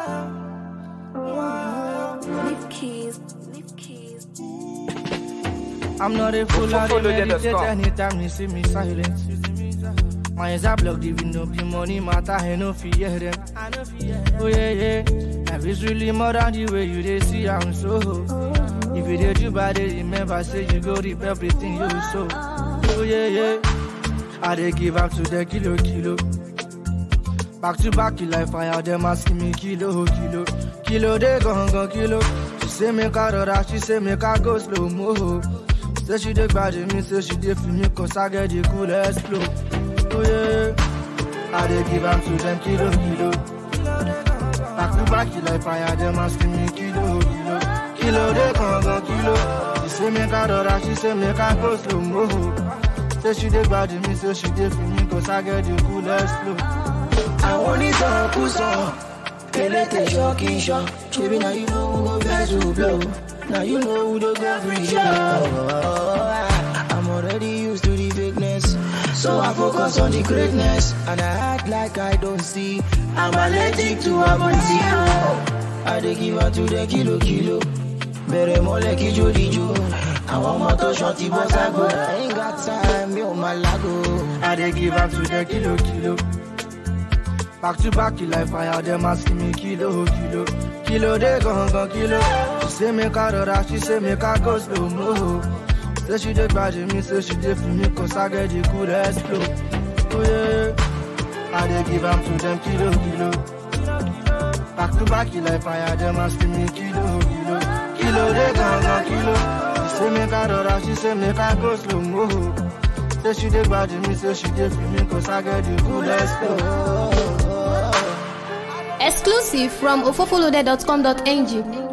Leave keys. Leave keys. I'm not a fool, I Follow dey them, let's meditate go. anytime you see me silent. My eyes are blocked, even though the money matter, I no fear them. Oh yeah, yeah, life is really more than the way you they see I'm so. If you did you bad, they remember say you go reap everything you sow. Oh yeah, yeah, I they give up to the kilo, kilo. Back to back, you like fire, them asking me kilo, kilo. Kilo, they gon' go kilo. She say make I rora, she say make I go slow mo. Say she dey bad me, say she dey feel me, cause I get the coolest flow. Oh yeah, I dey give am to them kilo, kilo. Back to back, you like fire, them asking me kilo, kilo. Kilo, they gon' go kilo. She say make I rora, she say make I go slow mo. Say she dey bad me, say she dey feel me, cause I get the coolest flow. àwọn onítàn sọ elétè ṣọ́ọ̀kì ṣọ́ ṣebí na you know who go vex who blow na you know who dey go free show. I'm already used to the fakeness so I focus on the greatness and I act like I don't see I'm allergic to amonti. I dey give am to the kilo kilo bẹ̀rẹ̀ mọ́lẹ̀ kí jódìjó àwọn ọmọ tó ṣan ti bọ́ ságo I ain't got time mi ò máa lágo. I dey give am to the kilo kilo. Back to back, you like fire, them asking me kilo kilo. Kilo they gon' gon' kilo. She say make I rora, she say make I go slow mo. Say she dey bad me, say she dey feel me, cause I get the coolest flow. Oh yeah, I dey give am to them kilo kilo. Back to back, you like fire, them asking me kilo kilo. Kilo they gon' gon' kilo. She say make I rora, she say make I go slow mo. Say she dey bad me, say she dey feel me, cause I get the coolest flow. Exclusive from ofofolude.com.ng.